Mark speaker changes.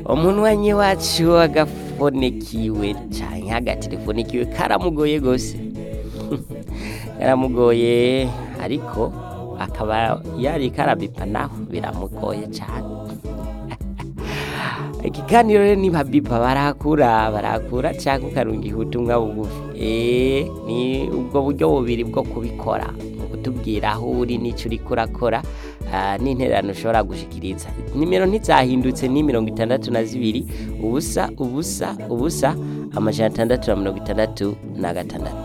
Speaker 1: omunwanyi wacu agafunikiwe cyane agaterefonikiwe karamugoye rwose karamugoye ariko akaba yari karabipa naho biramugoye cyane iki kandi rero niba bipa barakura barakura cyangwa ukarungiha ubutumwa bugufi eee ni ubwo buryo bubiri bwo kubikora kutubwira aho uri n'icyo uri kurakora n'intererano ushobora gushyikiriza nimero ntizahindutse ni mirongo itandatu na zibiri ubusa ubusa ubusa amajana atandatu na mirongo itandatu na gatandatu